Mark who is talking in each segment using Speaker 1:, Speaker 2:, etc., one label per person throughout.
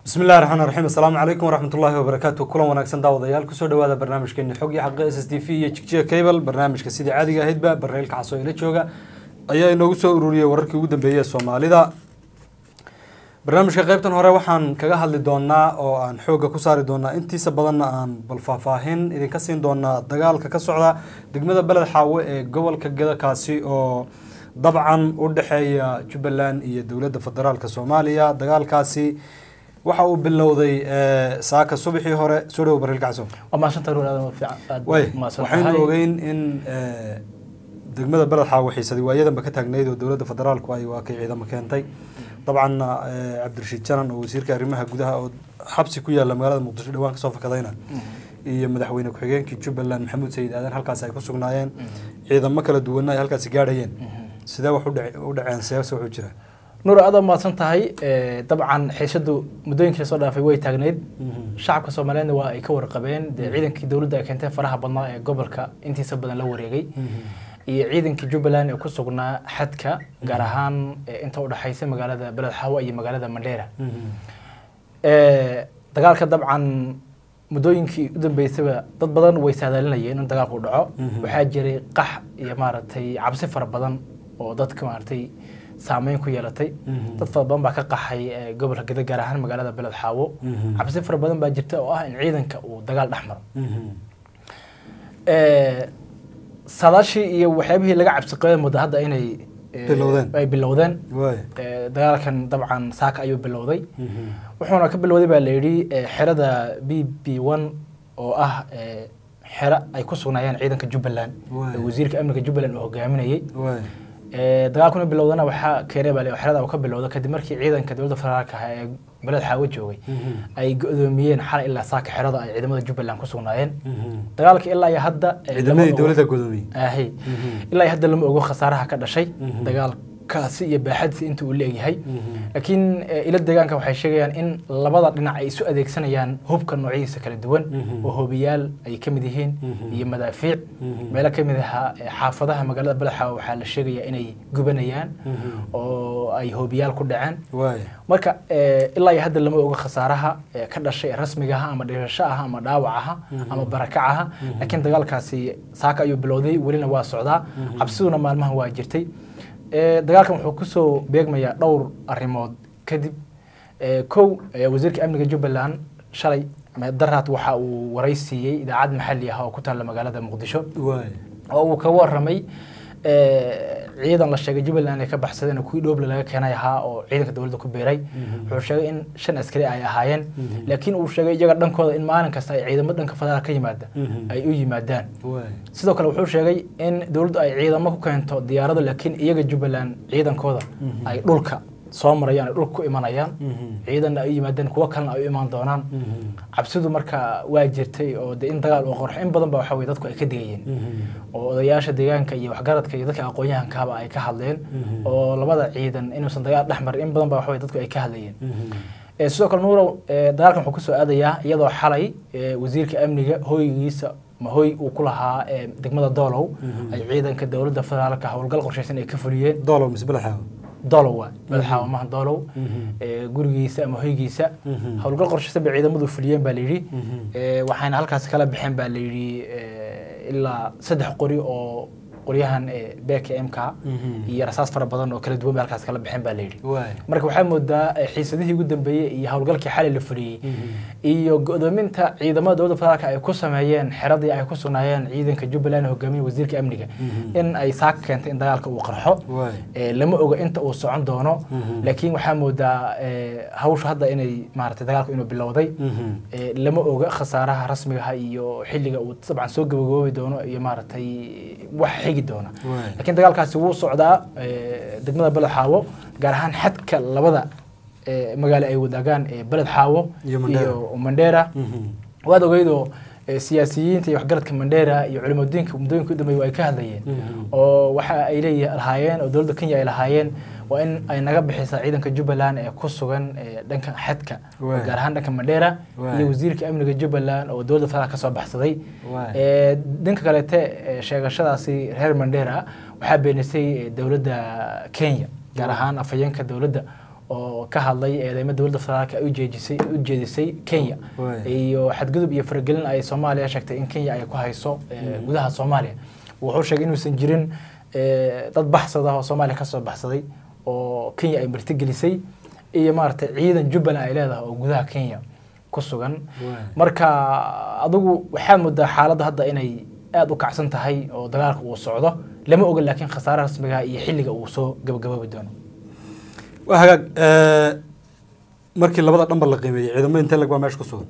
Speaker 1: bismi illahi raxmaan raxiim assalaamu calaykum waraxmat ullaahi wabarakaatu kulan wanaagsan daawadayaal kusoo dhawaada barnaamijkeeni xog iyo xaqa s s t v iyo jigjiga cable barnaamijka sidii caadiga ahaydba barreelka casoo ila jooga ayaa inoogu soo ururiyey wararkii ugu dambeeyey ee soomaalida barnaamijka qaybtan hore waxaan kaga hadli doonaa oo aan xoogga ku saari doonaa intiisa badanna aan bal faahfaahin idinka siin doonaa dagaalka ka socda degmada beled xaawe ee gobolka gedakaasi oo dabcan u dhexeeya jubbaland iyo dowladda federaalka soomaaliya dagaalkaasi waxa uu bilowday saaka subaxii hore soo dhawo barreelka caso
Speaker 2: waa mahadsantahay ruur aad fiican aad
Speaker 1: way
Speaker 2: mahadsan
Speaker 1: waxaynu
Speaker 2: tahay.
Speaker 1: ogeyn in degmada beled xaawe xiisadii waayadanba ka taagnayd oo dowladda federaalku ay waa kay ciidamo keentay dabcanna eh, cabdirashiid janan oo wasiirka arrimaha gudaha oo xabsi ku yaalla magaalada muqdisho dhawaan kasoo fakadayna iyo madaxweyne ku-xigeenkii jubbaland maxamuud sayid aadan halkaas ay ku sugnaayeen ciidamo kala duwanna ay halkaasi gaadhayeen sidee wax u dhace- u dhaceen seese wuxuu jira
Speaker 2: nuur aad mahadsan tahay Eh, dabcan xiisadu muddooyinkii soo dhaafay way taagneyd shacabka soomaaliyeedna waa ay ka warqabeen dee ciidankii dowladda ay keentay faraha badnaa ee gobolka intiisa badan la wareegay iyo ciidankii jubbaland ee ku sugnaa xadka gaar ahaan eh, inta u dhexaysa magaalada beled xaawa iyo magaalada mandheera Eh, dagaalka dabcan muddooyinkii u dambeysaba dad badan way saadaalinayeen in dagaalku dhaco
Speaker 1: Mhm.
Speaker 2: waxaa jiray qax iyo maaragtay cabsi fara badan oo dadka maaragtay saameyn ku yeelatay
Speaker 1: Mhm.
Speaker 2: dad fara badan baa ka qaxay eh, gobolka geda gaar ahaan magaalada beled xaawo
Speaker 1: Mhm.
Speaker 2: cabsi fara badan baa jirta oo ah in ciidanka uu dagaal dhex maro Eh, saadaashii iyo waxyaabihii laga cabsi qabay muddo hadda inay eh,
Speaker 1: Bilowdeen.
Speaker 2: ay bilowdeen
Speaker 1: waay
Speaker 2: Eh, dagaalkan dabcan saaka ayuu bilowday wuxuuna ka bilowday baa la yidhi eh, xerada b b one oo ah eh, xero ay ku sugnaayeen ciidanka jubbaland
Speaker 1: Waay.
Speaker 2: ee wasiirka amniga jubbaland uu hogaaminayey
Speaker 1: waay
Speaker 2: Eh, dagaalkuna bilowdana waxaa keenay baa la yidhi xerada uu ka bilowda kadib markii ciidanka dowladda federaalka ah ee beled xaawo joogay ay go-doomiyeen xalay ilaa saaka xerada ay ciidamada jubbaland ku sugnaayeen dagaalka ilaa iyo hadda eh,
Speaker 1: ciidamadii
Speaker 2: lama ogo-
Speaker 1: dowladda gudoomiyey
Speaker 2: ahi
Speaker 1: Mhm.
Speaker 2: ilaa iyo hadda lama ogo khasaaraha ka dhashay
Speaker 1: Mhm.
Speaker 2: dagaalkaasi iyo baaxadiisa inta uu leegyahay laakiin eh, ila deegaanka waxay sheegayaan in labada dhinac ay isu adeegsanayaan hubka noocyadiisa kala duwan
Speaker 1: Mhm.
Speaker 2: oo hoobiyaal ay ka mid yihiin
Speaker 1: Mhm.
Speaker 2: iyo madaafiic
Speaker 1: Mhm.
Speaker 2: meelo ka mid ahaa eh, xaafadaha magaalada badaxa waxaa la sheegayaa inay gubanayaan
Speaker 1: Mhm.
Speaker 2: oo ay hoobiyaal ku dhaceen
Speaker 1: waay
Speaker 2: marka eh, ilaa iyo hadda lama oga khasaaraha eh, ka dhashay rasmiga ah ama dhimasho ah ama dhaawac aha
Speaker 1: Mhm.
Speaker 2: ama barakac aha laakiin dagaalkaasi saaka ayuu bilowday welina waa socdaa cabsiduna maalmaha waa jirtay Eh, dagaalkan wuxuu kusoo beegmayaa dhowr arrimood kadib Eh, kow eh, wasiirka amniga jubbaland shalay ama daraad waxa uu waraysiiyey idaacad maxalli ah oo ku taalla magaalada muqdisho
Speaker 1: waay
Speaker 2: oo uu ka waramay eh, ciidan la sheegay jubbaland ay ka baxsadeen oo kuwii dhooble laga keenay ahaa oo ciidanka dowladda ku beeray wuxuu sheegay in shan askari ay ahaayeen
Speaker 1: Mhm.
Speaker 2: laakiin uu sheegay iyaga dhankooda in maalin kasta ay ciidamo dhanka federaal ka yimaada
Speaker 1: Mhm.
Speaker 2: ay u yimaadaan
Speaker 1: waay
Speaker 2: sidoo kale wuxuu sheegay in dowladdu ay ciidamo ku keento diyaarado laakiin iyaga jubbaland ciidankooda
Speaker 1: Mhm.
Speaker 2: ay dhulka soo marayaan ay dhulka ku imanayaan
Speaker 1: Mhm.
Speaker 2: ciidanna ay u yimaadaan kuwo kalena ay u imaan doonaan
Speaker 1: Mhm.
Speaker 2: cabsidu marka waa jirtay oo de in dagaal uu qorxo in badan ba waxa weye dadku ay ka digayeen
Speaker 1: Mhm.
Speaker 2: oo odayaasha deegaanka iyo waxgaradka iyo dadka aqoon-yahankaaba ay ka hadleen
Speaker 1: Mhm.
Speaker 2: oo labada ciidan inuusan dagaal dhex marin in badan ba waxa weye dadku ay ka hadlayeen
Speaker 1: Mhm.
Speaker 2: Eh, sidoo kale nuurow eh, dagaalkan wuxuu kusoo aadayaa iyadoo xalay eh, wasiirka amniga hoygiisa ma hoy uu ku lahaa eh, degmada doolow
Speaker 1: Mhm.
Speaker 2: ay ciidanka dowladda federaalka howlgal qorshaysan ay ka fuliyeen
Speaker 1: doolow mise beled xaawe
Speaker 2: doolow waa madaxa maha doolow
Speaker 1: Mhm.
Speaker 2: eh, gurigiisa ama hoygiisa
Speaker 1: Mhm.
Speaker 2: howlgal qorshaysan bay ciidamadu fuliyeen baa layidhi
Speaker 1: Mhm.
Speaker 2: Eh, waxayna halkaas kala baxeen baa layidhi eh, ilaa saddex qori oo qoryahan eh, bkmk
Speaker 1: Mhm.
Speaker 2: iyo rasaas fara badan oo kala duwan bay halkaas kala baxeen baa layidhi
Speaker 1: waay
Speaker 2: marka waxaa moodaa eh, xiisadihii ugu dambeeyey iyo howlgalkii xalay la fuliyey
Speaker 1: Mhm.
Speaker 2: iyo go-doominta ciidamada dowladda federaalka ay ku sameeyeen xeradii ay ku sugnaayeen ciidanka jubbaland ee hogaamiya wasiirka amniga
Speaker 1: Mhm.
Speaker 2: in ay saaka keentay in dagaalka uu qarxo
Speaker 1: waay
Speaker 2: Eh, lama oga inta uu socon doono
Speaker 1: Mhm.
Speaker 2: laakiin waxaa moodaa eh, hawsha hadda inay maaragtay dagaalku inuu bilowday
Speaker 1: Mhm.
Speaker 2: Eh, lama oga khasaaraha rasmiga ah iyo xilliga uu dabcan soo gabagoobi doono iyo maaragtay wax xigi doona
Speaker 1: waay
Speaker 2: laakiin dagaalkaasi wuu socdaa eh, degmada beled xaawo gaar ahaan xadka labada eh, magaalo ay wadaagaan ee beled xaawo
Speaker 1: Iyo Mandera.
Speaker 2: iyo mandheera
Speaker 1: Mhm.
Speaker 2: waad ogeydoo eh, siyaasiyiinta iyo waxgaradka mandheera iyo culimadiinka muddooyinka u dambeeyay ay ka hadlayeen
Speaker 1: Mhm.
Speaker 2: oo waxa ay leeyihiin lahaayeen oo dowladda kenya ay lahaayeen waa in ay naga bixisaa ciidanka jubbaland ee ku sugan eh, dhanka xadka
Speaker 1: Waay.
Speaker 2: gaar ahaan dhanka mandheera
Speaker 1: Waay.
Speaker 2: iyo wasiirka amniga jubbaland oo dowladda federaalk ka soo baxsaday
Speaker 1: Waay.
Speaker 2: Eh, dhanka kaleete eh, sheegashadaasi reer mandheera waxaa beenisay eh, dowladda kenya gaar ahaan afhayeenka dowladda oo ka hadlay eedeymo dowladda federaalka ay ujeedisay u jeedisay kenya
Speaker 1: Waay.
Speaker 2: iyo xadgudub iyo faragelin ay soomaaliya sheegtay in kenya ay ku hayso eh, gudaha soomaaliya wuxuu sheegay inuusan jirin eh, dad baxsada oo soomaaliya kasoo baxsaday oo kenya ay martigelisay iyo maaragtay ciidan jubbaland ay leedahay oo gudaha kenya ku sugan
Speaker 1: Waay.
Speaker 2: marka adigu waxaad moodaa xaaladda hadda inay aada u kacsan tahay oo dagaalka uu socdo lama oga laakiin khasaaraha rasmiga iyo xilliga uu soo gabagaboobi doono
Speaker 1: waa hagaag eh, markii labada dhanba la qiimeeyey ciidamo intee lag baa meesha ku sugan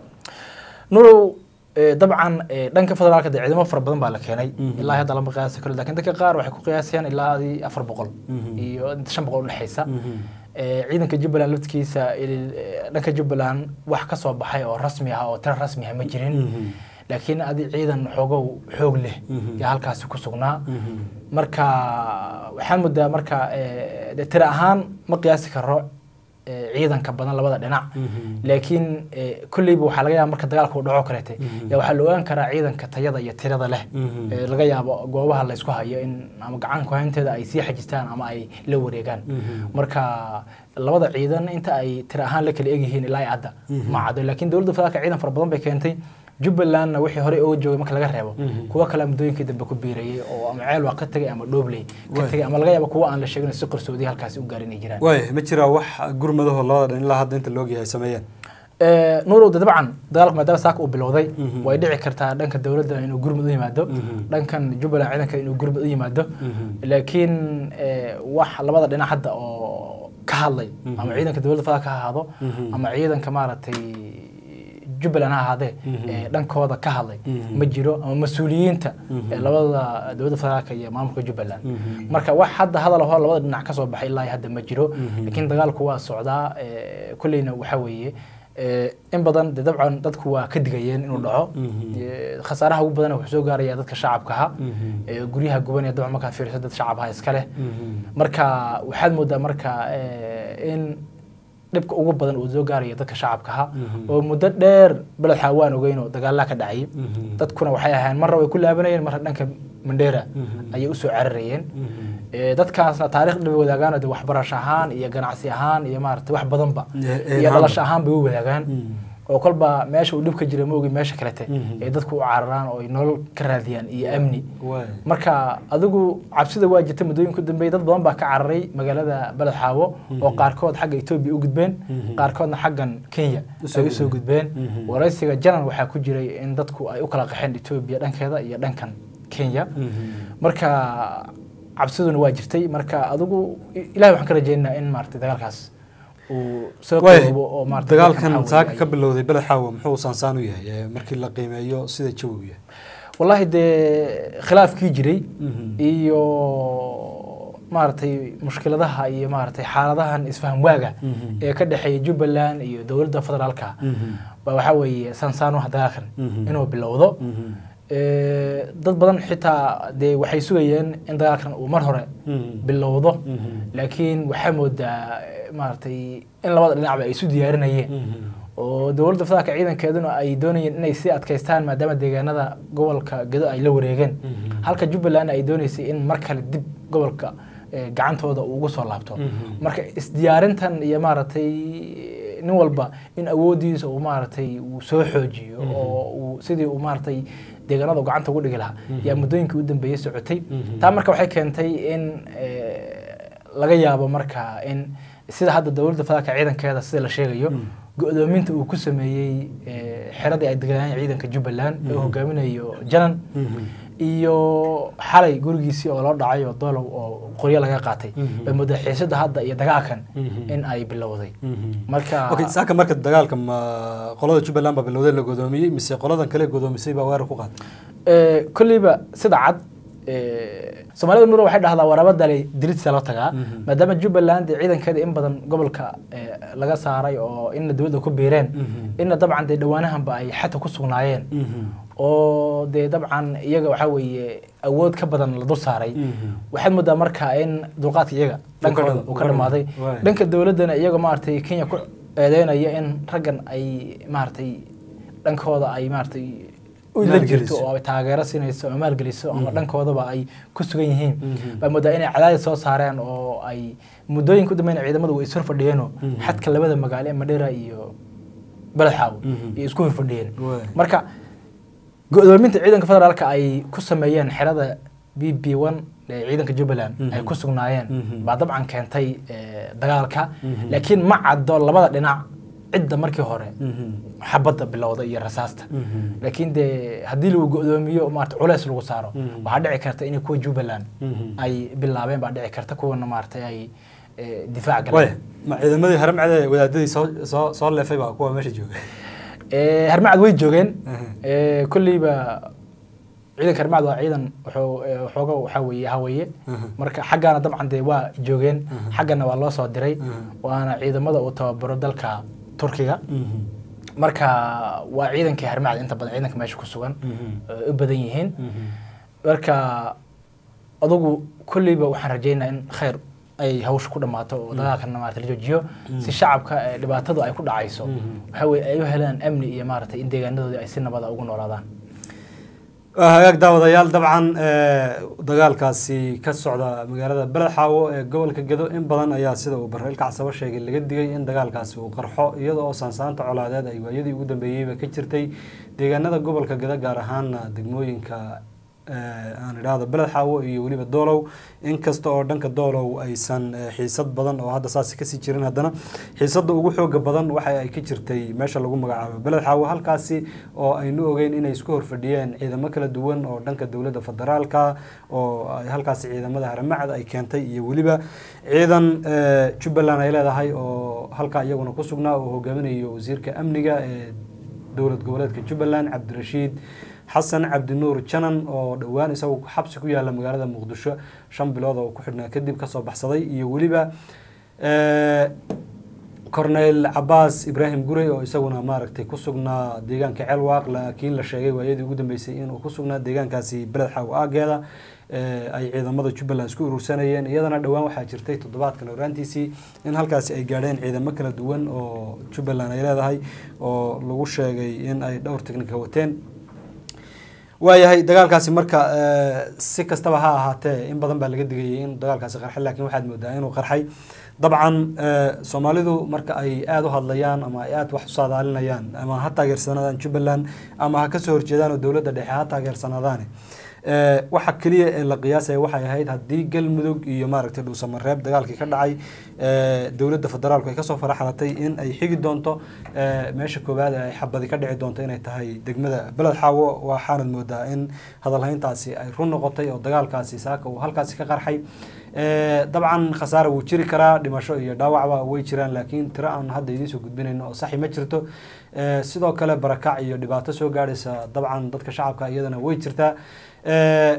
Speaker 2: nurow eh, dabcan eh, dhanka federaalka dee ciidamo fara badan baa la keenay
Speaker 1: Mhm.
Speaker 2: ilaa hadda lama qiyaasi karo lakin dadka qaar waxay ku qiyaasayaan ilaa adii afar boqol
Speaker 1: Mhm.
Speaker 2: iyo inta shan boqol udhexaysa
Speaker 1: Mhm.
Speaker 2: Eh, ciidanka jubbaland laftigiisa il- eh, dhanka jubbaland wax ka soo baxay oo rasmi ah oo tiro rasmi ah ma jirin
Speaker 1: Mhm.
Speaker 2: laakiin adi ciidan xoogow xoog leh
Speaker 1: Mhm.
Speaker 2: yaa halkaasi ku sugnaa
Speaker 1: Mhm.
Speaker 2: marka waxaan moodaa marka eh, dee tiro ahaan ma qiyaasi karo eh, ciidanka badan labada dhinac
Speaker 1: Mhm.
Speaker 2: laakiin eh, kolleyba waxaa laga yaaba marka dagaalka uu dhaco kaleete
Speaker 1: Mhm.
Speaker 2: yaa waxaa la ogaan karaa ciidanka tayada iyo tirada leh
Speaker 1: Mhm.
Speaker 2: Eh, laga yaabo goobaha laysku hayo in ama gacan ku-haynteeda ay sii xajistaan ama ay la wareegaan
Speaker 1: Mhm.
Speaker 2: marka labada ciidan inta ay tiro ahaan la kala egyihiin ilaa iyo hadda
Speaker 1: Mhm.
Speaker 2: ma caddo laakiin dowladda federaalka ciidan fara badan bay keentay jubbalandna wixii horey uga joogay marka laga reebo
Speaker 1: Mhm.
Speaker 2: kuwa kale muddooyinkii dambe ku biirayay oo ama ceel waa ka tegay ama dhoobley ka
Speaker 1: Waay.
Speaker 2: tegay ama laga yaabo kuwa aan la sheegin si qarsoodi halkaasi u gaarin ay jiraan
Speaker 1: waay ma jiraa wax gurmadaho labada dhan ilaa hadda inta la ogyahay sameeyeen
Speaker 2: Eh, nuurow de dabcan dagaalku maadaama saaka uu bilowday
Speaker 1: Mhm.
Speaker 2: way dhici kartaa dhanka dowladda inuu gurmud u yimaado
Speaker 1: Mhm.
Speaker 2: dhankan jubbaland ciidanka inuu gurmud u yimaado
Speaker 1: Mhm.
Speaker 2: laakiin eh, wax labada dhinac hadda oo ka hadlay
Speaker 1: Mhm.
Speaker 2: ama ciidanka dowladda federaalka ha ahaado
Speaker 1: Mhm.
Speaker 2: ama ciidanka maaragtay jubbaland ha ahaadee
Speaker 1: Mhm.
Speaker 2: eh, dhankooda ka hadlay
Speaker 1: Mhm.
Speaker 2: ma jiro ama mas-uuliyiinta
Speaker 1: Mhm.
Speaker 2: eh, labada dowladda federaalka iyo maamulka jubbaland
Speaker 1: Mhm.
Speaker 2: marka wax hadda hadal ahoo labada dhinac ka soo baxay ilaa iyo hadda ma jiro
Speaker 1: Mhm.
Speaker 2: laakiin dagaalku waa socdaa eh, kolleyna waxa weeye eh, in badan de dabcan dadku waa ka digayeen inuu dhaco
Speaker 1: Mhm.
Speaker 2: Eh, khasaaraha ugu badan wuxuu soo gaaraya dadka shacabkaha
Speaker 1: Mhm.
Speaker 2: Eh, guryaha guban ee dabcan markaad fiiriso dad shacabha iska leh
Speaker 1: Mhm.
Speaker 2: marka waxaad moodaa marka eh, in dhibka ugu badan uu soo gaarayo dadka shacabkaha
Speaker 1: Mhm.
Speaker 2: oo muddo dheer beledxa waan ogeyn oo dagaalaa ka dhacay
Speaker 1: Mhm.
Speaker 2: dadkuna waxay ahayn marra way ku laabanayeen marra dhanka mandheera
Speaker 1: Mhm.
Speaker 2: ayay usoo cararayeen
Speaker 1: Mhm.
Speaker 2: Eh, dadkaasna taariikh dhibay wadaagaan de waxbarasho ahaan iyo ganacsi ahaan iyo maarata wax badanba
Speaker 1: Eh, eh,
Speaker 2: iyo
Speaker 1: ahaanba.
Speaker 2: dhalasho ahaan bay u wadaagaan
Speaker 1: Mhm.
Speaker 2: oo kolba meesha uu dhib ka jira maogi meesha kalete
Speaker 1: Mhm.
Speaker 2: ay dadku u cararaan oo ay nolol ka raadiyaan iyo amni
Speaker 1: waay
Speaker 2: marka adigu cabsida waa jirta muddooyinka u dambeeyay dad badan baa ka cararay magaalada beled xaawo oo
Speaker 1: Mhm.
Speaker 2: qaarkood xagga etoobiya u gudbeen
Speaker 1: Mhm.
Speaker 2: qaarkoodna xaggan kenya
Speaker 1: Usoo
Speaker 2: ay usoo
Speaker 1: gudbeen.
Speaker 2: gudbeen
Speaker 1: Mhm.
Speaker 2: waraysiga janan waxaa ku jiray in dadku ay u kala qaxeen etoobiya dhankeeda iyo dhankan kenya
Speaker 1: Mhm.
Speaker 2: marka cabsiduna waa jirtay marka adigu i- ilahay waxaan ka rajaynaynaa in maarata dagaalkaas uu soo
Speaker 1: waay
Speaker 2: qoobo oo maarata
Speaker 1: dagaalkan
Speaker 2: dadkan
Speaker 1: saaka
Speaker 2: waxaa
Speaker 1: ka
Speaker 2: weeye ay-
Speaker 1: bilowday beled xaawo muxuu saansaan u yahay eh, markii la qiimeeyo sida jawigu yahay
Speaker 2: wallahi dee khilaafkii jiray
Speaker 1: Mhm.
Speaker 2: iyo maaragtay mushkiladaha iyo maaragtay xaaladahan isfaham waaga
Speaker 1: Mhm.
Speaker 2: ee ka dhexeeya jubbaland iyo dowladda federaalka
Speaker 1: Mhm.
Speaker 2: baa waxaa weeye sansaanuha dagaalkan
Speaker 1: Mhm.
Speaker 2: inuu bilowdo
Speaker 1: Mhm.
Speaker 2: Eh, dad badan xitaa dee waxay sugayeen in dagaalkan uu mar hore
Speaker 1: Mhm.
Speaker 2: bilowdo
Speaker 1: Mhm.
Speaker 2: laakiin waxaa moodaa eh, maaragtay in labada dhinacba ay isu diyaarinayeen
Speaker 1: Mhm.
Speaker 2: oo dowladda federaalka ciidankeeduna ay doonayeen inay sii adkaystaan maadaama deegaanada gobolka gedo ay la wareegeen
Speaker 1: Mhm.
Speaker 2: halka jubbaland ay dooneysay in mar kale dib gobolka eh, gacantooda uu ugu soo laabto
Speaker 1: Mhm.
Speaker 2: marka isdiyaarintan iyo maaragtay nin walba in awoodiisa uu maaragtay uu soo xoojiyo
Speaker 1: Mhm.
Speaker 2: oo uu sidii uu maaragtay deegaanada uu gacanta ugu dhigi lahaa
Speaker 1: Mhm.
Speaker 2: yaa muddooyinkii u dambeeyey socotay
Speaker 1: Mhm.
Speaker 2: taa marka waxay keentay in eh, laga yaabo marka in sida hadda dowladda federaalka ciidankeeda sida la sheegayo
Speaker 1: Mhm.
Speaker 2: go-doominta uu ku sameeyey eh, xeradii ay deganayeen ciidanka jubbaland ee uu
Speaker 1: Mhm.
Speaker 2: hogaaminayo janan
Speaker 1: Mhm.
Speaker 2: iyo xalay gurigiisii oo loo dhacay oo doolow oo qoryo laga qaatay
Speaker 1: Mhm.
Speaker 2: bay muddo xiisada hadda iyo dagaalkan
Speaker 1: Mhm.
Speaker 2: in ay bilowday
Speaker 1: Mhm.
Speaker 2: marka
Speaker 1: okay saaka marka dagaalka ma qolada jubbaland baa bilowday la godoomiyey mise qoladan kale godoomisay baa weerar ku qaaday
Speaker 2: eh, kolleyba sida cad eh, soomaalida nuura waxay dhahdaa warabadale diridsa loo tagaa
Speaker 1: Mhm.
Speaker 2: maadaama jubbaland dee ciidankeeda in badan gobolka eh, laga saaray oo inna dowladda ku biireen
Speaker 1: Mhm.
Speaker 2: inna dabcan dee dhowaanahanba ay xata ku sugnaayeen
Speaker 1: Mhm.
Speaker 2: oo dee dabcan iyaga waxaa weeye awood ka badan la dul saaray
Speaker 1: Mhm.
Speaker 2: waxaad moodaa marka in dulqaadka iyaga dhankooda
Speaker 1: dham-
Speaker 2: uu ka dhamaaday
Speaker 1: waay.
Speaker 2: dhanka dowladdana iyaga maaragtay kenya ku eedeynaya in raggan ay maaragtay dhankooda ay maaragtay u la
Speaker 1: Maalgeliso.
Speaker 2: jirto oo ay taageero siinayso ama maalgeliso ama
Speaker 1: Mhm.
Speaker 2: dhankoodaba ay ku sugan yihiin
Speaker 1: Mhm.
Speaker 2: baa moodaa inay cadaadis soo saareen oo ay muddooyinka u dambeyn ciidamadu way is horfadhiyeenoo
Speaker 1: Mhm.
Speaker 2: xadka labada magaalo ee madheera iyo beledxaawo
Speaker 1: Mhm.
Speaker 2: iyo isku horfadhiyeen
Speaker 1: Waay.
Speaker 2: marka go-doominta ciidanka federaalka ay ku sameeyeen xerada b b one ee ciidanka jubbaland
Speaker 1: Mhm.
Speaker 2: ay ku sugnaayeen
Speaker 1: Mhm.
Speaker 2: baa dabcan keentay eh, dagaalka
Speaker 1: Mhm.
Speaker 2: laakiin ma caddo labada dhinac cidda markii hore
Speaker 1: Mhm.
Speaker 2: xabadda bilowda iyo rasaasta
Speaker 1: Mhm.
Speaker 2: laakiin dee haddii lagu go-doomiyo maarata culeys lagu saaro
Speaker 1: Mhm.
Speaker 2: waxaa dhici karta in kuwa jubbaland
Speaker 1: Mhm.
Speaker 2: ay bilaabeen baa dhici karta kuwana maaragtay ay eh, difaac
Speaker 1: waay
Speaker 2: galeen
Speaker 1: ma ciidamadii haramcade wadaadadii soo soo soo leefay baa kuwa meesha jooga
Speaker 2: Eh, harmacad way joogeen
Speaker 1: Mhm.
Speaker 2: Eh, kolleyba ciidanka harmacad waa ciidan wuxuu eh, waxooga waxaa weeye haweeye
Speaker 1: Mhm.
Speaker 2: marka xaggana dabcan dee waa joogeen
Speaker 1: Mhm.
Speaker 2: xaggana waa loo soo diray
Speaker 1: Mhm.
Speaker 2: waana ciidamada uu tababaro dalka turkiga
Speaker 1: Mhm.
Speaker 2: marka waa ciidankii harmacad inta badan ciidanka meesha ku sugan
Speaker 1: Mhm.
Speaker 2: eh, u badan yihiin
Speaker 1: Mhm.
Speaker 2: marka adugu kolleyba waxaan rajeynaa in khayr ay hawsha ku dhammaato oo dagaalkana maarata la joojiyo si shacabka eh, dhibaatadu ay ku dhacayso
Speaker 1: Mhm.
Speaker 2: waxa weye ay u helaan amni iyo maaragtay in deegaanadoodii ay si nabada ugu noolaadaan
Speaker 1: waa hagaag daawadayaal dabcan eh, dagaalkaasi ka socda magaalada beledxaawo ee gobolka gedo in badan ayaa sida uu bareel kacsabo sheegay laga digay in dagaalkaasi uu qarxo iyada oo saansaanta colaadeed ay waayadii ugu dambeeyeyba ka jirtay deegaanada gobolka gedo gaar ahaana degmooyinka eh, aan idhaahdo beledxaawo iyo weliba doolow inkasta oo dhanka doolow aysan eh, xiisad badan oo hadda saasi kasii jirin haddana xiisada ugu xooga badan waxa ay ka jirtay meesha lagu magacaabo beledxaawo halkaasi oo aynu ogeyn inay isku horfadhiyeen ciidamo kala duwan oo dhanka dowladda federaalka oo ay halkaasi ciidamada haramacad ay keentay iyo weliba ciidan eh, jubbaland ay leedahay oo halkaa iyaguna ku sugnaa oo hogaaminayo wasiirka amniga ee dowlad goboleedka jubbaland cabdirashiid xasan cabdinuur janan oo dhowaan isagu xabsi ku yaala magaalada muqdisho shan bilood oo ku xidhnaa kadib kasoo baxsaday iyo weliba eh, corneyl cabaas ibraahim gurey oo isaguna maaragtay ku sugnaa deegaanka ceelwaaq laakiin la sheegay waayadii ugu dambeysay inuu ku sugnaa deegaankaasi beled xaawo aageeda ee ay ciidamada jubbaland isku urursanayeen iyadana dhowaan waxaa jirtay toddobaadkan horaantiisii in halkaasi ay gaadheen ciidamo kala duwan oo jubbaland ay leedahay oo lagu sheegay in ay dhowr teknika wateen waayahay dagaalkaasi marka eh, si kastaba ha ahaatee in badan baa laga digayay in dagaalkaasi qarxay laakiin waxaad moodaa inuu qarxay dabcan eh, soomaalidu marka ay aada u hadlayaan ama ay aada wax u saadaalinayaan ama ha taageersanaadaan jubbaland ama ha kasoo horjeedaan oo dowladda dhexe ha taageersanaadaane Eh, waxa keliya ee la qiyaasaya waxay ahayd haddii galmudug iyo maaragtay dhuusamareeb dagaalkii ka dhacay eh, dowladda federaalku ay kasoo faraxalatay in ay xigi doonto eh, meesha koowaad ee ay xabadi ka dhici doonto inay tahay degmada beled xaawo waxaanad moodaa in hadalhayntaasi ay run noqotay oo dagaalkaasi saaka uu halkaasi ka qarxay Eh, dabcan khasaare wuu jiri karaa dhimasho iyo dhaawacba way jiraan laakiin tiro aan hadda idiin soo gudbinayno oo saxi ma jirto Eh, sidoo kale barakac iyo dhibaato soo gaadhaysa dabcan dadka shacabka iyadana way jirtaa Eh,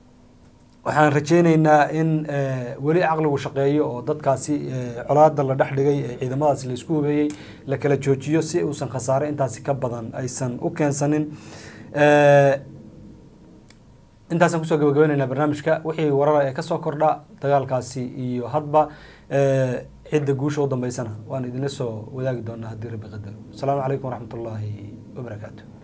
Speaker 1: waxaan rajeyneynaa in eh, weli caqligu shaqeeyo oo dadkaasi eh, colaada la dhex dhigay ee ciidamadaasi laisku hubeeyey la kala joojiyo si uusan khasaare intaasi ka badan aysan u keensanin Eh, intaasaan kusoo gabagabaynaynaa barnaamijka wixii warara ee kasoo kordha dagaalkaasi iyo hadba eh, cidda guusha u dambeysana waan idinla soo wadaagi doonaa haddii rabbi qadaro asalaamu calaykum waraxmat ullaahi wabarakaatu